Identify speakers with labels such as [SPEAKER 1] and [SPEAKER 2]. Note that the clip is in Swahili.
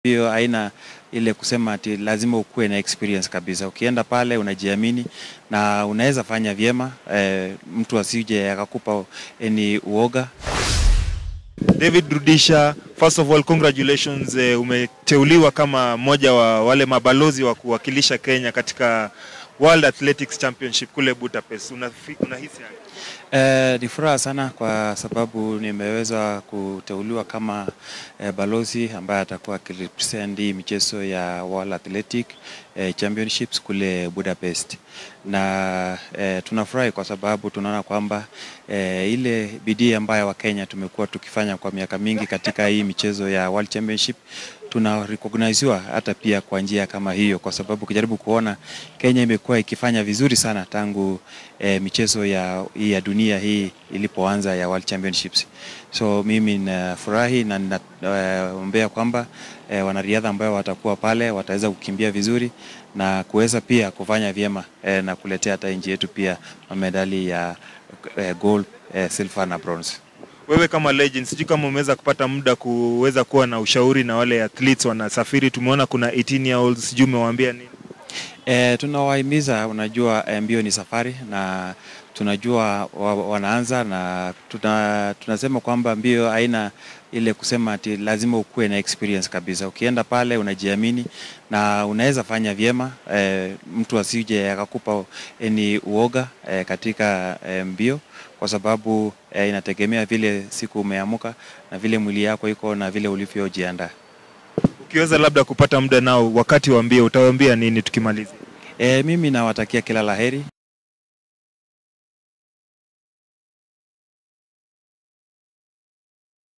[SPEAKER 1] Hiyo haina ile kusema ati lazima ukuwe na experience kabisa. Ukienda pale unajiamini na unaweza fanya vyema eh, mtu asije akakupa ni uoga.
[SPEAKER 2] David Rudisha, first of all congratulations, eh, umeteuliwa kama mmoja wa wale mabalozi wa kuwakilisha Kenya katika World Athletics Championship kule Budapest. Unafi- Unahisi aje?
[SPEAKER 1] Eh, ni furaha sana kwa sababu nimeweza kuteuliwa kama eh, balozi ambaye atakuwa akirepresent hii michezo ya World Athletic eh, Championships kule Budapest, na eh, tunafurahi kwa sababu tunaona kwamba eh, ile bidii ambayo Wakenya tumekuwa tukifanya kwa miaka mingi katika hii michezo ya World Championship tuna recogniziwa hata pia kwa njia kama hiyo, kwa sababu ukijaribu kuona Kenya imekuwa ikifanya vizuri sana tangu eh, michezo ya, hii ya dunia hii ilipoanza ya World Championships. So mimi nafurahi na ninaombea kwamba eh, wanariadha ambao watakuwa pale wataweza kukimbia vizuri na kuweza pia kufanya vyema eh, na kuletea hata nchi yetu pia medali ya eh, gold, eh, silver na bronze.
[SPEAKER 2] Wewe kama legend, sijui kama umeweza kupata muda kuweza kuwa na ushauri na wale athletes wanasafiri. Tumeona kuna 18 year olds, sijui umewaambia nini?
[SPEAKER 1] E, tunawahimiza, unajua eh, mbio ni safari na tunajua wa, wanaanza na tuna, tunasema kwamba mbio haina ile kusema ati lazima ukuwe na experience kabisa. Ukienda pale unajiamini na unaweza fanya vyema eh, mtu asije akakupa ni uoga eh, katika eh, mbio kwa sababu eh, inategemea vile siku umeamuka na vile mwili yako iko na vile ulivyojiandaa.
[SPEAKER 2] Ukiweza labda kupata muda nao wakati wa mbio, utawaambia nini tukimaliza?
[SPEAKER 1] E, mimi nawatakia kila laheri.